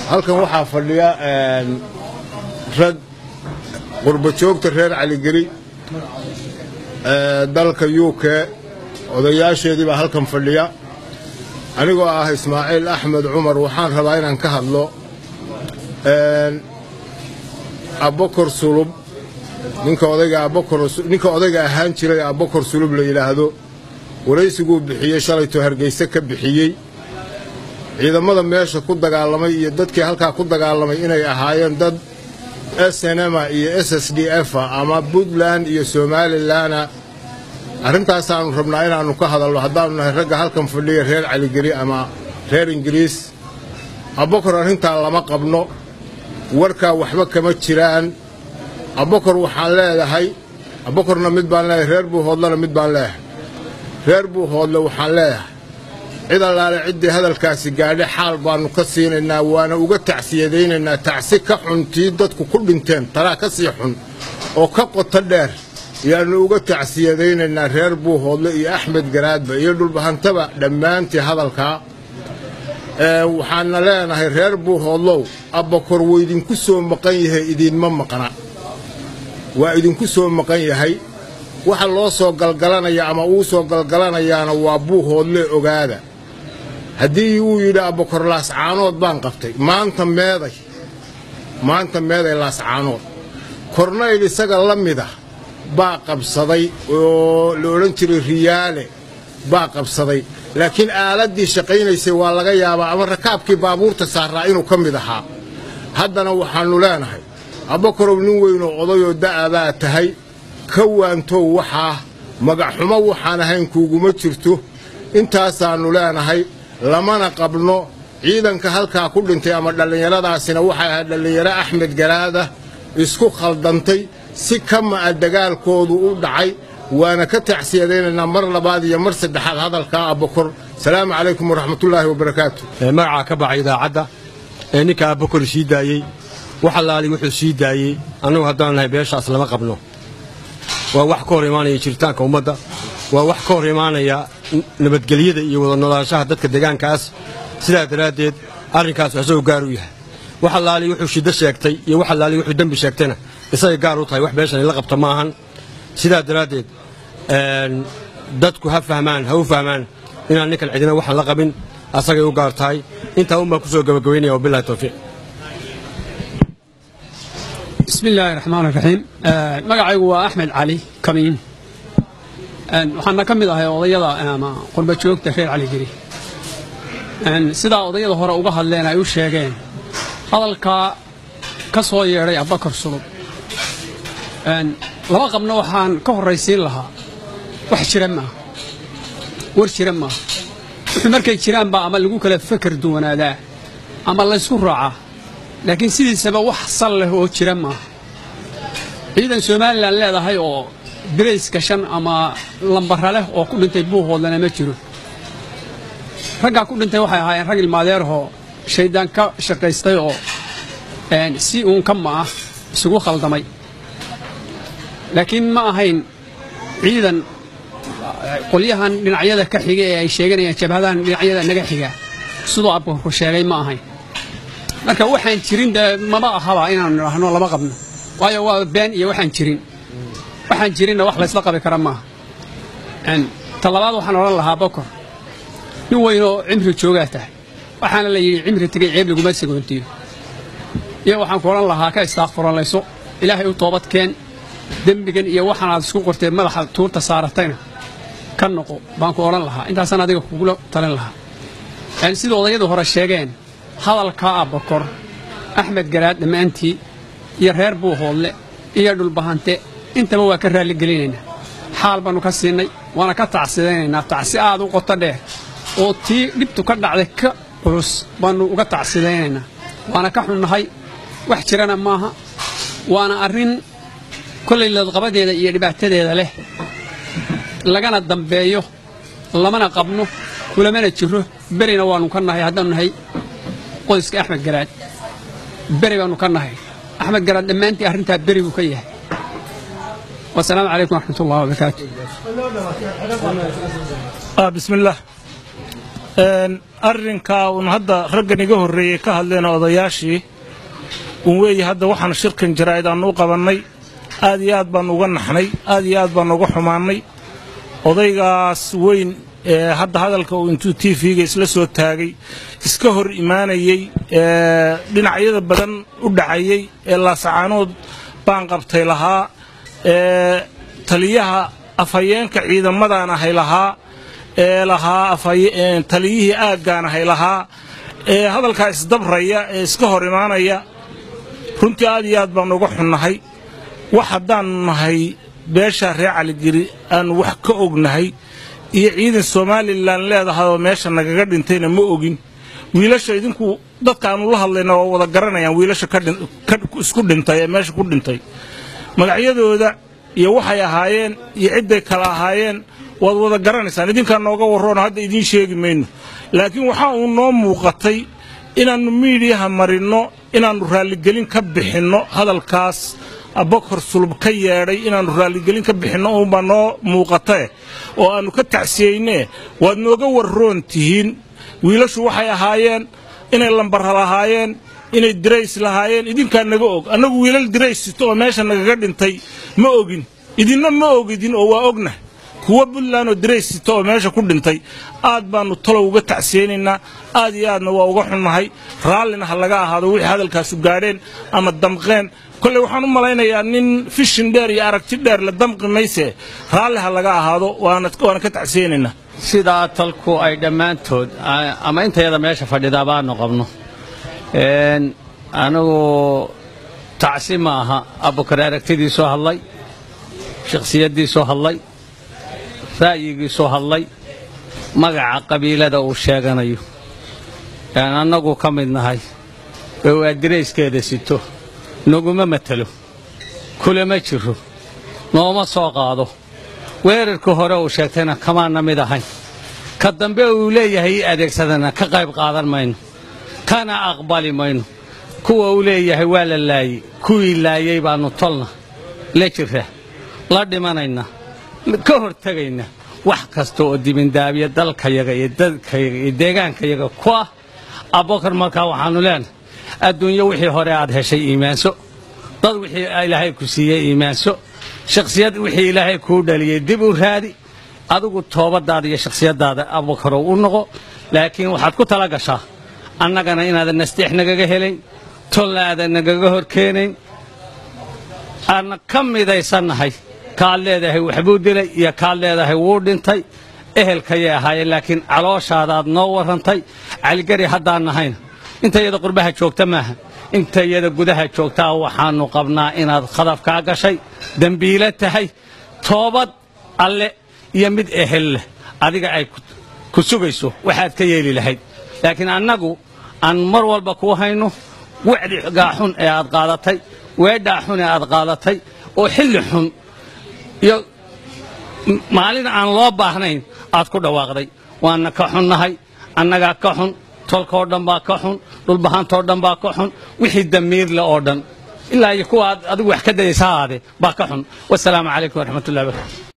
halkan waxaa fadhiya rag qurbajoogta reer caligeli dalka u k odayaasheedii baa halkan fadhiya anigoo ah ismaaciil axmed cumar waxaan rabaa inaan ka hadlo abokor sulub ninka odayganinka odayga ahaan jiray abokor sulub la yidhaahdo waraysiguu bixiyey shalaytoo hargeyse ka bixiyey ciidamada meesha ku dagaalamay iyo dadkii halkaa ku dagaalamay inay ahaayeen dad snma iyo s s d f ama puntland iyo somalilanna arrintaasaannu rabnaa inaannu ka hadalno haddaannu nahay ragga halkan fadhiya reer caligeli ama reer ingiriis abokor arrintaa lama qabno warkaa waxba kama jiraan abokor waxaan leedahay abokorna mid baan leeyahay reer buuhoodlena mid baan leeyahay reer buuhoodle waxaan leeyahay cid allaale ciddii hadalkaasi gaadhe xaal baannu ka siinaynaa waana uga tacsiyadaynaynaa tacsi ka xuntii dadku ku dhinteen talaa ka sii xun oo ka qoto dheer yaannu uga tacsiyadaynaynaa reer buuhoodle iyo axmed garaadba iyo dhulbahantaba dhammaantii hadalkaa waxaanna leenahay reer buuhoodlow abbakor wuu idinku soo maqan yahay idiinma maqna waa idinku soo maqan yahay waxa loo soo galgalanaya ama uu soo galgalanayaana waa buuhoodle ogaada haddii uu yidhi abbakor laascaanood baan qabtay maanta meeday maanta meeday laascaanood kornayl isaga la mida baa qabsaday oo la odhan jiray riyaale baa qabsaday laakiin aaladdii shaqaynaysay waa laga yaabaa ama rakaabkii baabuurta saaraa inuu ka mid ahaa haddana waxaannu leenahay abbakorow nin weynoo odayoo da'a baa tahay ka waantow waxaa magacxumo waxaan ahayn kuuguma jirto intaasaannu leenahay lamana qabno ciidanka halkaa ku dhintay ama dhallinyaradaasina waxay ahayd dhallinyaro axmed garaada isku khaldantay si kama'a dagaalkoodu u dhacay waana ka tacsiyadaynaynaa mar labaad iyo mar saddexaad hadalkaa abbakor salaamu calaykum waraxmatullaahi wabarakaatu magacaa ka baxay idaacadda ee ninka abbakor sii daayey wax allaali wuxuu sii daayey annagu haddaan nahay beeshaas lama qabno waa wax ka hor imaanaya jiritaanka ummadda waa wax ka hor imaanaya nabadgelyada iyo wada noolaanshaha dadka deegaankaas sidaa daraaddeed arrinkaas isagoo gaar u yahay wax allaali wuxuu shiddo sheegtay iyo wax allaali wuxuu dembi sheegtayna isagay gaar u tahay wax beeshan ila qabta ma ahan sidaa daraaddeed dadku ha fahmaan ha u fahmaan inaan ninkan cidina waxaan la qabin asagay u gaar tahay intaa un baan ku soo gabagabaynaya wabilahi towfiiq bismi illaahi raxmaan raxiim magacaygu waa axmed cali kamiin waxaana ka mid ahay odayada ama qurbajoogta reer caligeli sidaa odayada hore uga hadleen ay u sheegeen hadalkaa ka soo yeedhay abbakar sulub lama qabno waxaan ka horraysiin lahaa wax jira maaha war jira maaha wuxuu markay jiraanba ama lagu kala fakar duwanaadaa ama laysku raacaa laakiin sidiisaba wax sal leh oo jira maaha ciidan somalilan leedahay oo birayska shan ama lambara leh oo ku dhintay buuhoodlana ma jiro raggaa ku dhintay waxay ahaayeen rag ilmaadeerahoo shayddaan ka shaqaystay oo si uun ka ma'ah isugu khaldamay laakiin ma ahayn ciidan qolyahan dhinacyada ka xiga ee ay sheeganayaan jabhadahan dhinacyada naga xiga siduu abbaku sheegay ma ahayn marka waxaan jirin dee maba ahaba inaanu nidhaahno lama qabno waayo waa been iyo waxaan jirin waxaan jirinna wax laysla qabi kara maaha ta labaad waxaan odhan lahaa bokor nin weynoo cimri joogaa tahay waxaana la yidhi cimri tegay ceeb laguma sagoontiyo iyo waxaan ku odhan lahaa ka istaaqfuranlayso ilaahay u toobadkeen dembigan iyo waxaanaad isku qortee madaxa tuurta saaratayna ka noqo baan ku odhan lahaa intaasaan adiga kugula talin lahaa sida odayadu hore sheegeen hadalkaa abbakor axmed garaad dhammaantii iyo reer buuhoodle iyo dhulbahante intaba waa ka raalligelinaynaa xaal baannu ka siinay waana ka tacsidaynaynaa tacsi aad u qoto dheer oo tii dhibtu ka dhacday ka culus baannu uga tacsidaynaynaa waana ka xunnahay wax jirana maaha waana arrin kollay ladqabadeeda iyo dhibaatadeeda leh lagana dambeeyo lamana qabno kulamana jiro berina waannu ka nahay haddaannu nahay qoyska axmed garaad beri baannu ka nahay axmed garaad dhammaantii arrintaa beri buu ka yahay wasalaamu calaykum waraxmat ullahi wabarakaatu بسم الله arrinkaa uun hadda raggan iga horreeyey ka hadleen odayaashii uun weeye hadda waxaan shirkan jaraa'id aannu u qabannay aad iyo aad baannu uga naxnay aad iyo aad baannu uga xumaannay odaygaas weyn ee hadda hadalka uu intuu t v-ga isla soo taagay iska hor imaanayey ee dhinacyada badan u dhacayey ee laasacaanood baan qabtay lahaa ee taliyaha afhayeenka ciidamadan ahay lahaa ee lahaa taliyihii aaggaan ahay lahaa ee hadalkaa isdabraya ee iska hor imaanaya runtii aad iyo aad baannu uga xunnahay wax haddaannu nahay beeshaa reer caligeri aannu wax ka ognahay iyo ciidan somalilan leedahay oo meesha nagaga dhintayna ma ogin wiilasha idinku dadkaannu la hadlayna waa wada garanayaan wiilasha isku dhintay ee meesha ku dhintay magacyadooda iyo waxay ahaayeen iyo cidday kala ahaayeen waad wada garanaysaan idinkaa nooga warroona hadda idiin sheegi mayno laakiin waxaa uu noo muuqatay inaannu miidiyaha marinno inaannu raalligelin ka bixinno hadalkaas abakor sulub ka yeedhay inaannu raalligelin ka bixinno uunbaa noo muuqatae oo aannu ka tacsiyeynee waad nooga warroon tihiin wiilashu waxay ahaayeen inay lambarra lahaayeen inay dirays lahaayeen idinkaa naga og annagu wiilal dirays sito oo meesha nagaga dhintay ma ogin idinna ma ogidin oo waa ogna kuwa buntland oo dirays sito oo meesha ku dhintay aad baannu talow uga tacsiyeynaynaa aad iyo aadna waa uga xunnahay raallina ha laga ahaado wixii hadalkaasu gaadheen ama damqeen kolley waxaan u malaynayaa nin fishin dheer iyo aragti dheer la damqi mayse raalli ha laga ahaado waana ka tacsiyeynaynaa sidaa talku ay dhammaantood ama intayada meesha fadhidaa baanu qabno anigu tacsi ma aha abukar aragtidii soo hadlay shakhsiyaddii soo hadlay ra'yigii soo hadlay magaca qabiilada uu sheeganayo aan annagu ka mid nahay ee uu adirayskeeda sito naguma matelo kulama jiro nooma soo qaado weerarkii hore uu sheegtayna kamaana mid ahayn ka dambe uu leeyahay ii adeegsadana ka qayb qaadan mayno kana aqbali mayno kuwa uu leeyahay waa la laayey kuwii laayey baannu tolna la jira la dhimanayna ka hortegayna wax kasta oo dibindaabiya dalkayaga iyo dadkayaga iyo deegaankayaga ku ah abokar markaa waxaannu leenahay adduunyo wixii hore aad heshay iimaanso dad wixii ilaahay ku siiyey iimaanso shakhsiyad wixii ilaahay kuu dhaliyey dib u raadi adigu toobadaada iyo shakhsiyaddaada abokarow u noqo laakiin waxaad ku tala gashaa annagana inaadan nasteex nagaga helayn tolna aadan nagaga hor keenayn aanna ka midaysannahay kaad leedahay waxbuu dilay iyo kaad leedahay wuu dhintay ehelkayay ahaayeen laakiin calooshaadaad noo warrantay caligari haddaan nahayna inta iyada qurbaha joogta maaha inta iyada gudaha joogtaa waxaannu qabnaa inaad khadafkaa gashay dembiile tahay toobad alle iyo mid ehel leh adiga ay ku sugayso waxaad ka yeeli lahayd laakiin annagu aan mar walba kuu hayno wacdi gaaxun ee aad qaadatay weedhaa xun ee aad qaadatay oo xilli xun iyo maalin aan loo baahnayn aad ku dhawaaqday waana ka xunnahay annagaa ka xun tolkoo dhan baa ka xun dhulbahantoo dhan baa ka xun wixii damiirle oo dhan ilaa iyo kuwa aad adigu wax ka dayaysa haade baa ka xun wasalaamu calaykum waraxmatullahi barakatu